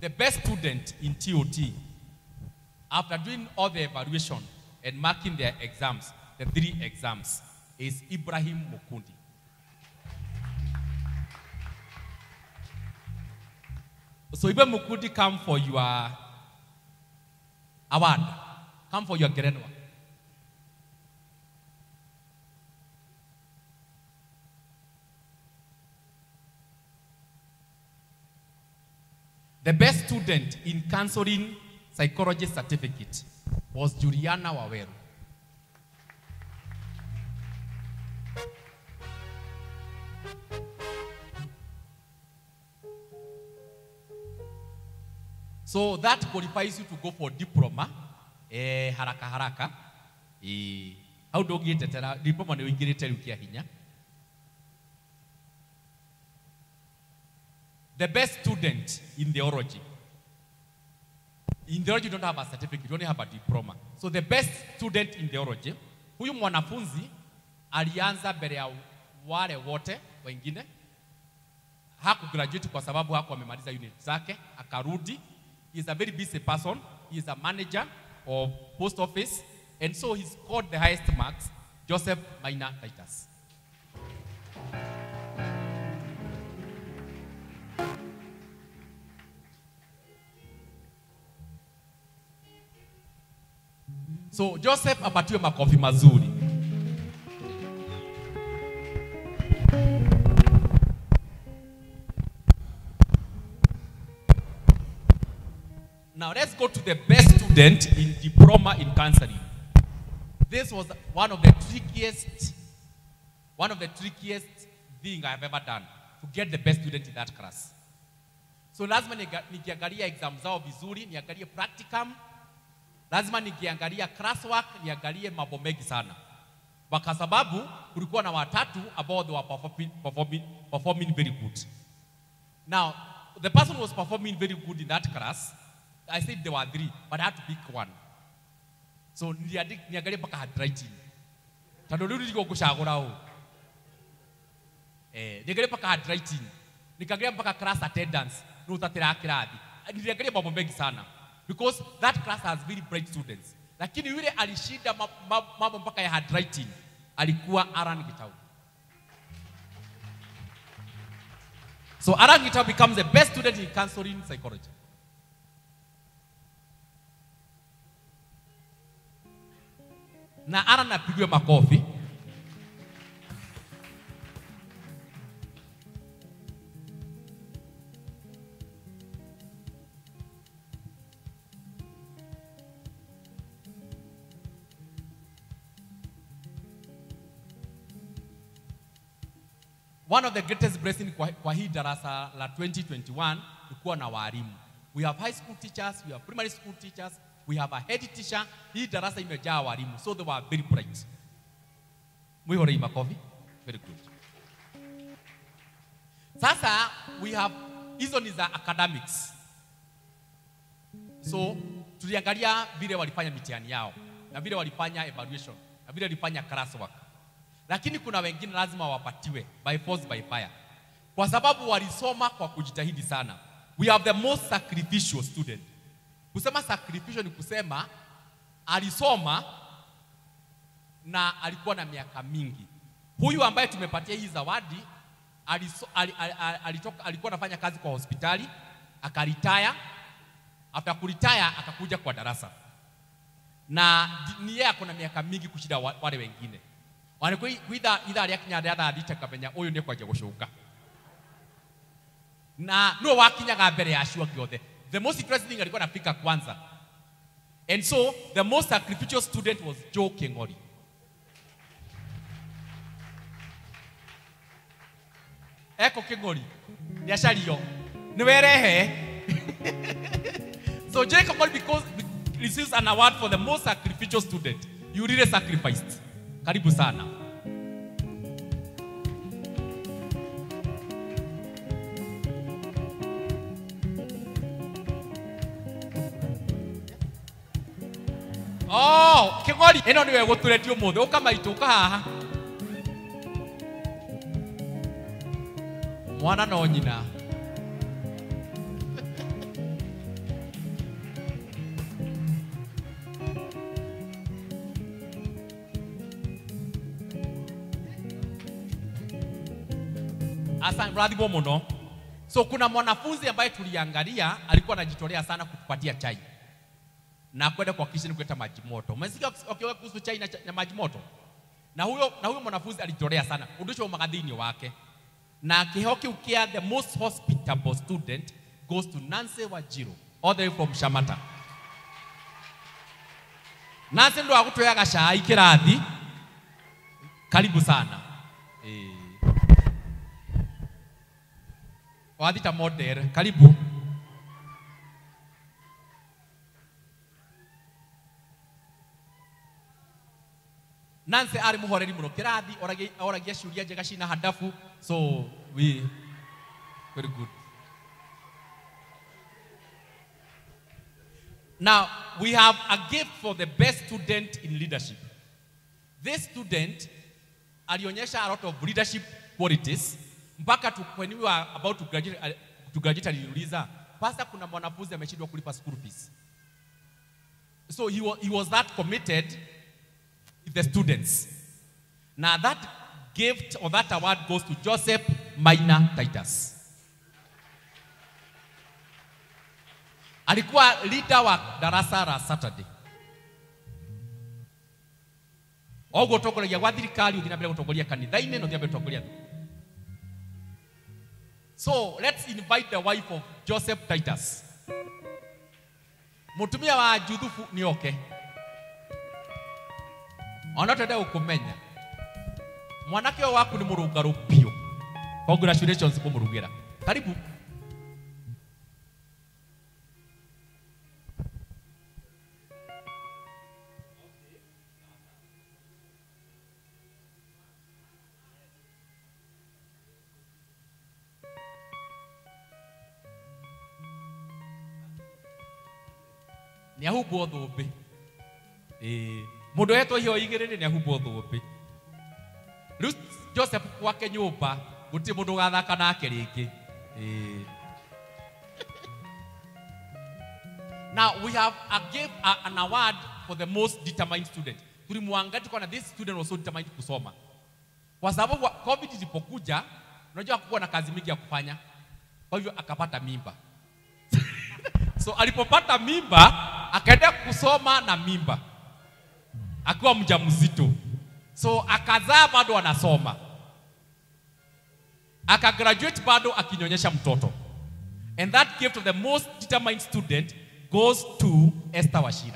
the best student in TOT, after doing all the evaluation and marking their exams, the three exams, is Ibrahim Mukundi. So Ibrahim Mukundi come for your award, come for your Gerenwa. The best student in counseling psychology certificate was Juliana Waweru. So that qualifies you to go for diploma eh, haraka haraka eh, hau ndũngĩtetera diploma nĩ ũingĩrĩte rĩu kĩa hinya the best student in theology in theology you don't have a certificate you only have a diploma so the best student in theology huyu mwanafunzi alianza mbele ya wale wote wengine hakugraduate kwa sababu hakuwa amemaliza unit zake akarudi he is a very busy person he is a manager of post office and so he scored the highest marks joseph maina titus so joseph apatiwe makofi mazuri Now let's go to the best student in diploma in counseling. This was one of the trickiest, one of the trickiest thing I have ever done to get the best student in that class. So lazima niga- nikiangalia exam zao vizuri, niangalie practicum, lazima nikiangalia classwork, niangalie mambo mengi sana, kwa sababu kulikuwa na watatu ambao they were performing, performing, performing very good. Now, the person who was performing very good in that class, I said there were three, but I had to pick one. So niliandi- niangalie mpaka handwriting. Tondũ rĩu nĩrigwo ngũcagũra ũũ. Eh, niangalie mpaka handwriting. Nikaangalia mpaka class attendance. Nũ ũtatĩra kĩrathi. Niliangalia mambo mengi sana. Because that class has very bright students. Lakini yule alishinda ma- ma- mambo mpaka ya handwriting alikuwa Aran Gitau. So Aran Gitau becomes the best student in counseling psychology. na Aran apigiwe makofi. One of the greatest blessing kwa, kwa hii darasa la 2021 ni kuwa na walimu. We have high school teachers, we have primary school teachers, we have a head teacher. Hii darasa imejaa walimu, so they were very bright. Mwihorei makofi. Very good. Sasa we have hizo ni za academics. So tuliangalia vile walifanya mitihani yao na vile walifanya evaluation na vile walifanya classwork lakini kuna wengine lazima wapatiwe by force by fire, kwa sababu walisoma kwa kujitahidi sana. We have the most sacrificial student. Kusema sacrificial ni kusema alisoma na alikuwa na miaka mingi. Huyu ambaye tumepatia hii zawadi aliso, al, al, al, alitoka, alikuwa anafanya kazi kwa hospitali akaritaya. After kuritaya akakuja kwa darasa na di- ni yeye ako na miaka mingi kushinda wa- wale wengine wana kwitha ithaa rĩa kinya rĩa thaa thita kamenya ũyũ nĩ kwanjia gũcũnga na nĩwe wakinyaga mbere ya acio angĩ othe the most interesting thing alikuwa anafika kwanza and so the most sacrificial student was Joe King'ori eko King'ori nĩ acario nĩ werehe so Joe King'ori because receives an award for the most sacrificial student you really sacrificed karibu sana Oh, kĩgori ĩno nĩwe gũtũretie ũmũthĩ ũka maitũ ũka haha mwana no nyina Asa mrathimo muno. So kuna mwanafunzi ambaye tuliangalia alikuwa anajitolea sana kutupatia chai na kwenda kwa kitchen kuleta maji moto. Umesikia wakiwa kuhusu chai na, cha- na maji moto? Na huyo na huyo mwanafunzi alijitolea sana undusho magathini wake na kiheo kiu kia the most hospitable student goes to Nancy Wajiro all the way from Shamata. Nancy ndo agutweaga cai kirathi karibu sana eh. Wathita model karibu Nancy arĩ mũhoreri mũno kĩrathi oragia oragia ciũria njega cina hadafu so we very good Now, we have a gift for the best student in leadership. This student alionyesha a lot of leadership qualities mpaka tu, when we were about to graduate, uh, to graduate aliniuliza, pastor, kuna mwanafunzi ameshindwa kulipa school fees. So he was, he was that committed with the students. Now that gift or that award goes to Joseph Maina Titus. Alikuwa leader wa darasa la Saturday. Oguo ũtongoragia gwa thirikari ũthiĩ na mbere gũtongoria kanitha-inĩ na ũthiĩ na mbere gũtongoria thukuru. So let's invite the wife of Joseph Titus. Mũtumia wa Juthufu nĩ oke. Ona twende gũkũmenya. Mwanake ũyũ waku nĩ mũrũngarũ biũ. Congratulations kũmũrugĩra. Karibu. nä ahumbwo thå mbä må ndå etwo iheo igä rä rä nä ahumbwo thå mbä rä u joseph gwake nyå mba gå tirä må ndå å gathaka nake rä ngä now we have a give a, an award for the most determined student tulimwangalia tukaona this student was so determined kusoma kwa sababu wa- covid ilipokuja unajua hakukuwa na kazi mingi ya kufanya kwa hivyo akapata mimba so alipopata mimba akaenda kusoma na mimba akiwa mjamzito so akazaa bado anasoma akagraduate bado akinyonyesha mtoto and that gift of the most determined student goes to Esther Washira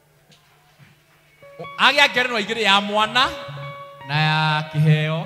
agĩa ngerenwa igĩrĩ ya mwana na ya kĩheo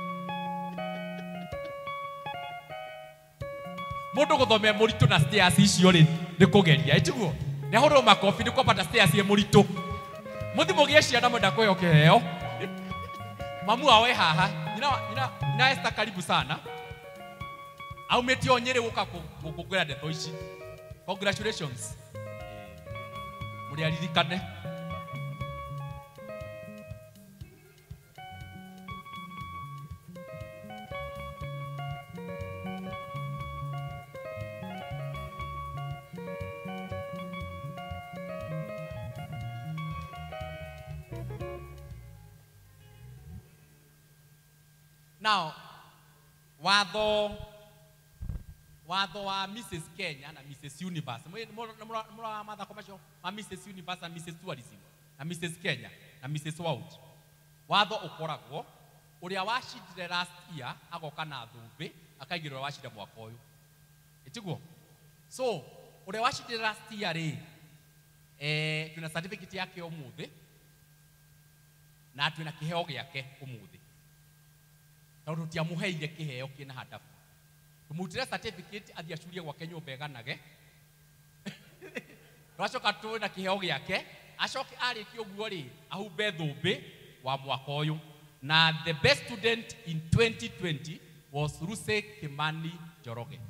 mũndũ gũthomera mũritũ na stairs icio rĩ nĩ kũgeria ĩtiguo nĩ ahũrwo makobi nĩ kwambata stairs ĩ mũritũ mũthi mũgĩe ciana mwenda kũheo kĩheo mamu wao e haha nyina, wa- nyina, nyina Esther karibu sana aumĩtio nyĩrĩ gũka kũ- gũkũngũĩra ndeto ici congratulations mũrĩ aririkane now watho watho wa Mrs Kenya na Mrs Universe mũra mathako macio ma Mrs Universe na Mrs Tourism na Mrs Kenya na Mrs World watho ũkoragwo ũrĩa wacindire last year agoka na thũmbĩ akaigĩrĩra ũrĩa wacinda mwaka ũyũ ĩtiguo so ũrĩa wacindire last year rĩ eh, twĩna certificate yake ũmũthĩ na twĩna kĩheo gĩake ũmũthĩ tondũ tutiamũheire kĩheo kĩna hadabu tũmutire certificate athiĩ acurie gwake nyũmba ĩganage twacoka twĩna kĩheo gĩake acoke arĩkia ũguo rĩ ahumbe thũmbĩ wa mwaka ũyũ na the best student in 2020 was Ruse Kimani Njoroge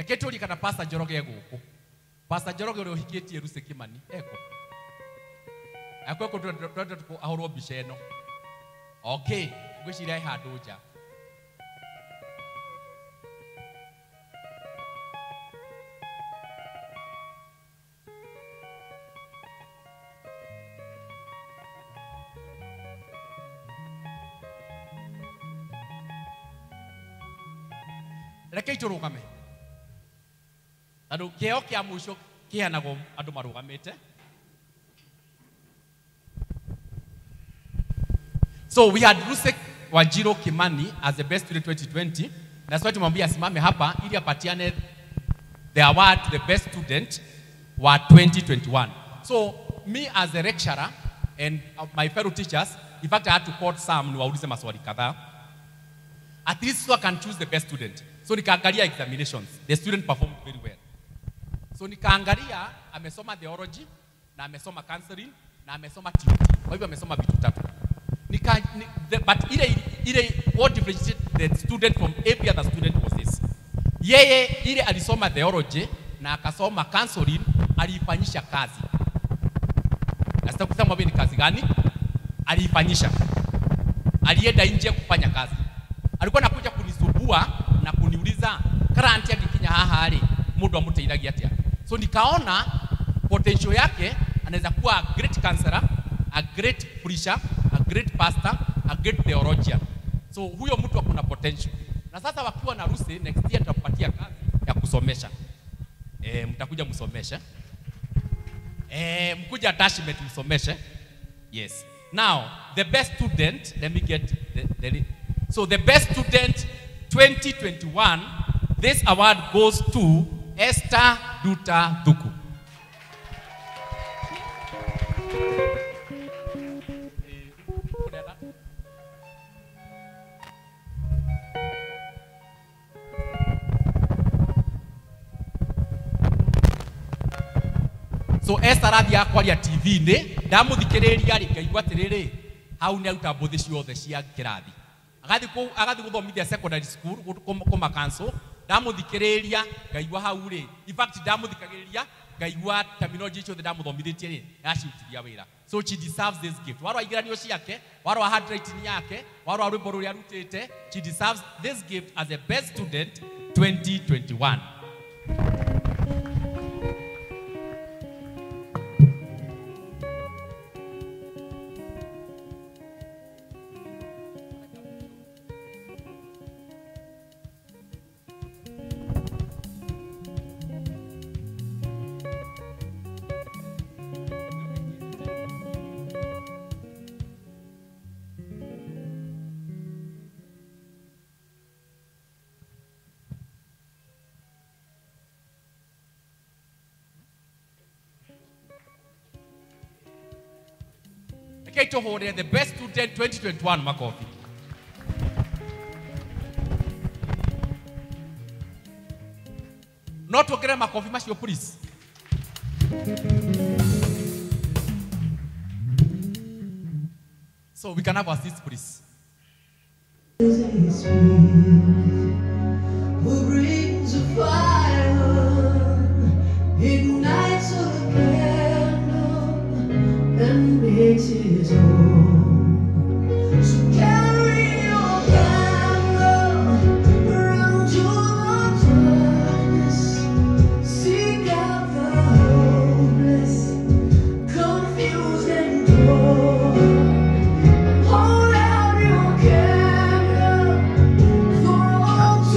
reke tå kana pasta njoroge gå kå pasta njoroge å rä a å hikä tie rucä kä mani eko akwekå twende ahå rwo mbica ä no okay ngwä ciria e handå nja rekei tå rå game tondå kä eo kä a må ico kä heanagwo andå marå gamä te so we had rusek wanjiro kimani as the best student 2020 that's why tumwambia asimame hapa ili apatiane the award to the best student wa 2021 so me as a lecturer and uh, my fellow teachers in fact i had to call some niwaulize maswali kadhaa at least so I can choose the best student. So nikaangalia examinations. The student performed very well. So nikaangalia amesoma theology na amesoma counseling na amesoma TVT. Kwa hivyo amesoma vitu tatu. Nika, ni, the, but ile ile what differentiated the student from every other student was this. Yeye ile alisoma theology na akasoma counseling aliifanyisha kazi. Na sita kusema ni kazi gani? Aliifanyisha. Alienda nje kufanya kazi alikuwa anakuja kunisumbua na kuniuliza karanti akikinya haha rĩ mũndũ amũteithagia atĩa so nikaona potential yake anaweza kuwa a great counselor a great preacher a great pastor a great theologian so huyo mtu akuna potential na sasa wakiwa na rusi next year tutampatia kazi ya kusomesha e, mtakuja msomeshe e, mkuja attachment msomeshe yes now the best student let me get the, the, So the best student 2021, this award goes to Esther Duta Duku. so Esther arathiĩ akwaria TV-inĩ ndamũthikĩrĩria rĩ ngaigua atĩrĩrĩ hau nĩ aruta mbũthĩ ciothe cia kĩrathi agathi ku agathi guthomithia secondary school kuma cancel ndamuthikiriria ngaigua hau ri in fact ndamuthikagiriria ngaigua terminology icio the ndamuthomithitie ri yacirutithia wira so she deserves this gift warwa igeranio ciake warwa handwriting yake warwa rwimbo ruria arutite she deserves this gift as a best student 2021 Rekei tũhũrĩre the best student 2021 makobi. No tuongerere makobi macio please. So we can have our seats please. Who brings a fire, ignites a candle, and makes his own. So carry your candle around your darkness. Seek out the hopeless, confused and torn. Hold out your candle for all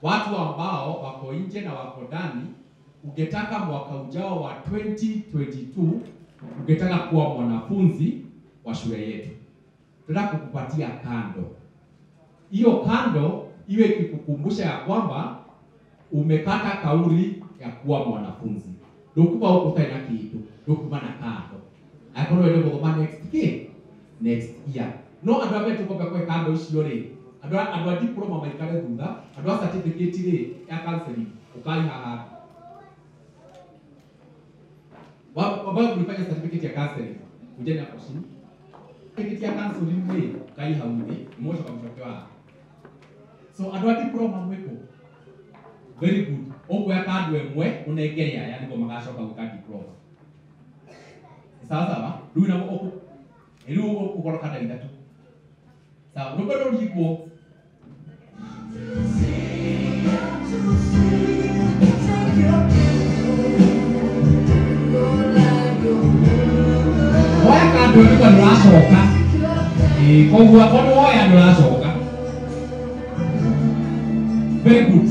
watu ambao wako nje na wako ndani, ungetaka mwaka ujao wa 2022 ungetaka kuwa mwanafunzi wa shule yetu, tunataka kukupatia kando. Hiyo kando iwe ikikukumbusha ya kwamba umekata kauli ya kuwa mwanafunzi ndukuba ũkũtarĩ na kĩndũ ndũkuma na kando akorwo wende gũthoma next kĩ next year no andũ arĩa metũkombe kwe kando icio rĩ andũ a- andũ a diploma maikare thutha andũ a certificate rĩ ya counseling ũkai haha Wa- ambayo mlifanya certificate ya counseling kujeni hapo chini certificate ya counseling rĩ ũkai hau thĩ mwocoka mcoke wa so andũ a diploma mwĩkũ very good ũkuoya kandu ĩmwe ũnengere aya nĩguo magacoka gwĩka diploma Ni sawa sawa rĩu namo ũkũ rĩu ũkorwo kanda ithatũ sawa rũgo rũringwo woya kandu nĩguo ndũracoka Ĩĩ, koguo ona woya ndũracoka very good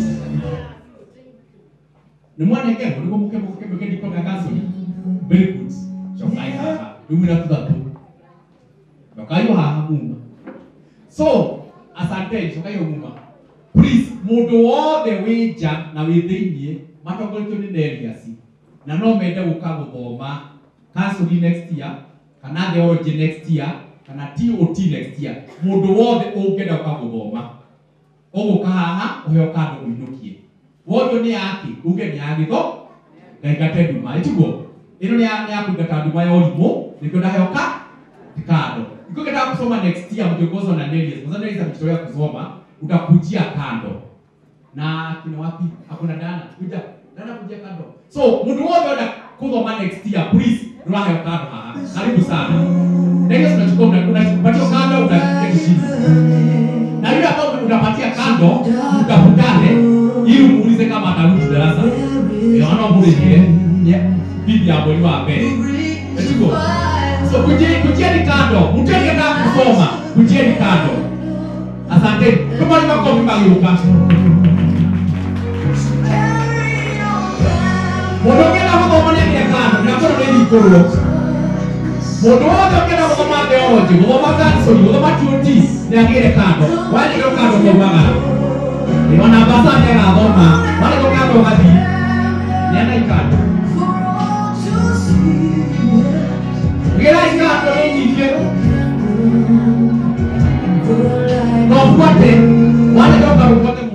nĩ mwanengerwo nĩguo mũke mũke mũke diploma ya counseling very good cokai haha rĩu mwĩna tuthatũ cokai o haha muma so asanteni cokai o muma please mũndũ wothe wĩ nja na wĩ thĩiniĩ matongoretio nĩ neriasi na no mende gũka gũthoma counseling next year kana theology next year kana tot next year mũndũ wothe ũngĩenda gũka gũthoma ũgũka haha ũheo kando ũinũkie wothe nĩ yake uge nĩ ya gĩtho ngaingate nduma ĩtiguo ĩno nĩ ya- nĩ ya kũingata nduma ya ũrimũ nĩkĩo ndaheoka kando ikũgetaka kusoma next year mkiongozwa na Nelius kwa sababu Nelius amejitolea kusoma utakujia kando na kina wapi hakuna dana kuja dana kuja kando so mtu wote enda kuthoma next year please ndũraheo kando haha karibu sana Nelius unachukua una- unapatia kando unaketi chini na yule ambao unapatia kando mtafutane ili umuulize kama atarudi darasa naona muulize bibi ya mwezi wa mbele Etigo. so kujeni kujeni kando mtu akienda kusoma kujeni kando asante kama ni makofi mageuka mũndũ ũngĩenda gũthoma nĩ agĩe kando nĩakorwo nĩ hingũrwo mũndũ wothe ũngĩenda gũthoma theology gũthoma kansoni gũthoma tot nĩ agĩre kando wandĩkĩrwo kando kaumagara ona mbasa nĩ agathoma wandĩkĩrwo kando ũgathiĩ nĩ ana ikando gĩrai kando nĩ nyingĩ no ũbuate wandĩkĩrwo kando ũbuate